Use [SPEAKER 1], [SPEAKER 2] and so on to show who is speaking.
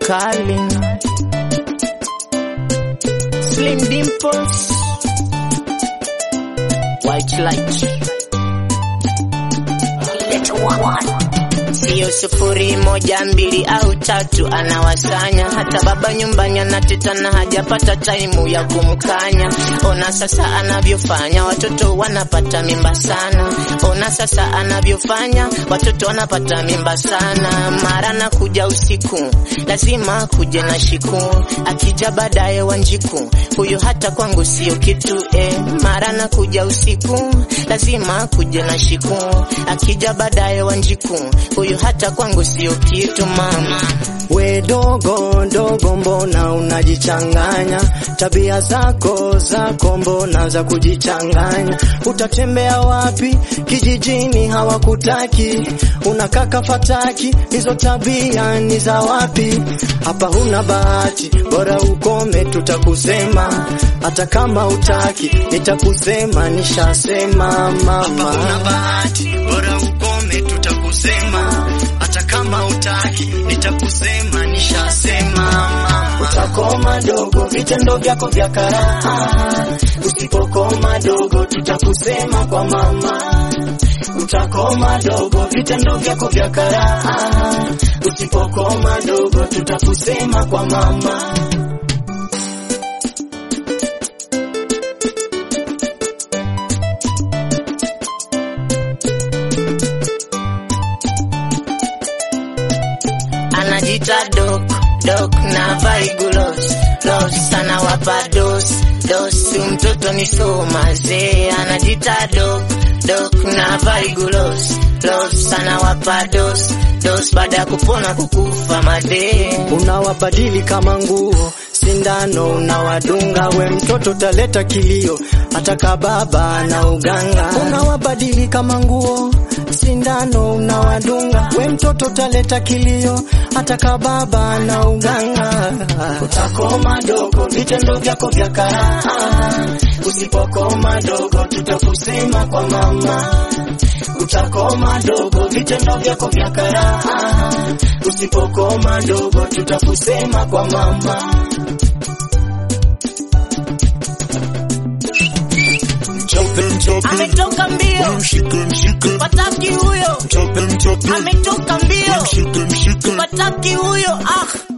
[SPEAKER 1] mkali Slim Dimples White Light Sio sufuri moja mbili au tatu anawasanya, hata baba nyumbani anatetana, hajapata taimu ya kumkanya. Ona sasa anavyofanya, watoto wanapata mimba sana. Ona sasa anavyofanya, watoto wanapata mimba sana. Mara na kuja usiku, lazima kuje na shiku, akija baadaye wanjiku, huyu hata kwangu sio kitu eh. Mara na kuja usiku, lazima kuje na shiku, akija baadaye wanjiku, huyu hata kwangu sio kitu mama.
[SPEAKER 2] We dogo dogo, mbona unajichanganya? Tabia zako zako mbona za kujichanganya? Utatembea wapi? Kijijini hawakutaki, unakaka fataki, hizo tabia ni za wapi? Hapa huna bahati, bora ukome, tutakusema hata kama utaki, nitakusema, nishasema mama. Hapa huna bahati, bora ukome, tutakusema hata kama utaki, nitakusema, nishasema mama. Utakoma dogo, vitendo vyako vya karaha. Usipokoma dogo, tutakusema kwa mama. Utakoma dogo, vitendo vyako vya karaha. Usipokoma dogo, tutakusema kwa mama.
[SPEAKER 1] anajita dok dok na vaigulos los anawapa dos dos mtoto ni somaze anajita dok dok na vaigulos los anawapa dos dos baada ya kupona kukufa madee
[SPEAKER 2] unawabadili kama nguo, sindano unawadunga, we mtoto taleta kilio, ataka baba na uganga. Unawabadili kama nguo, sindano unawadunga, we mtoto taleta kilio, ataka baba na uganga. Utakoma dogo, vitendo vyako vya karaha. Usipokoma dogo, tutakusema kwa mama utakoma dogo, vitendo vyako vya karaha. Usipokoma dogo, tutakusema kwa mama.
[SPEAKER 1] ametoka mbio pataki huyo ametoka mbio pataki huyo ah